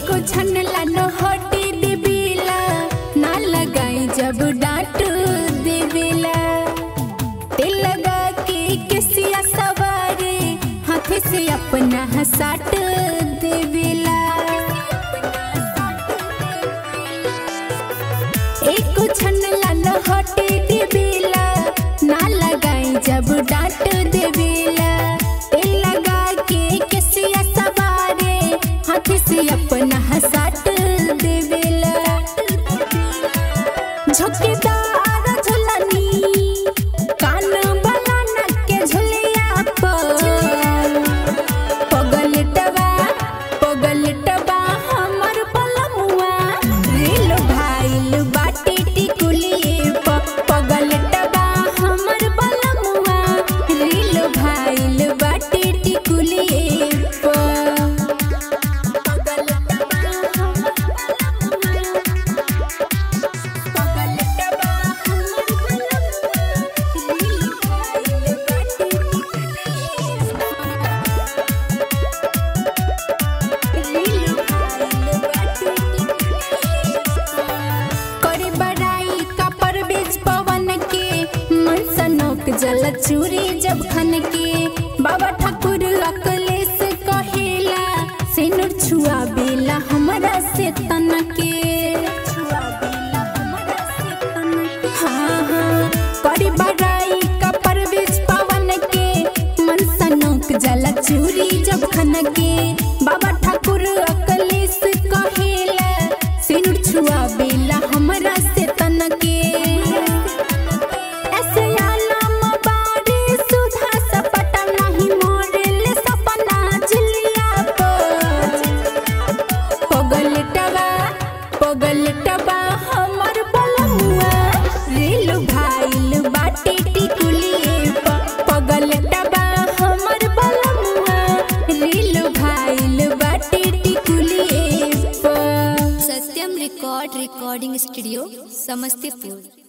एको छनला न हटे देवेला ना लगाई जब डांट देवेला तेल लगा के केसिया सवारे हाथ से अपना हसाट देवेला एको छनला न हटे देवेला ना लगाई जब डांट देवेला तेल लगा के केसिया सवारे हाथ से अपना हसाट देवेला झोकेदार झुलनी कान वाला नक के झुलिया पर पगलटवा पगलटवा हमर पलमुआ रेल भाइल बाटे टिकुलिए प पगलटवा हमर पलमुआ रेल भाइल बाटे टिकुलिए प पगलटवा हमर पगलटवा हमर पलमुआ रेल भाइल बाटे टिकुलिए करे बड़ाई का परवेज पवन के मन सनोक जल चूरी जब खन के बाबा ठाकुर अकलेश कहेला सिनुर छुआ बेला हमरा से तन के हाँ हाँ करे बड़ाई का परवेज पवन के मन सनोक जल चूरी जब खन के बाबा ठाकुर अकलेश कहेला सिनुर छुआ बेला हमरा से तन के ऐसे आलम बारी सुधा सपटा नहीं मोरेल सपना जिलिया पर पगलटवा पगलटवा हमर बलमुआ रेल भाइल बाटे टिकुलिए प पगलटवा हमर बलमुआ रेल भाइल बाटे टिकुलिए प Satyam record recording studio Samastipur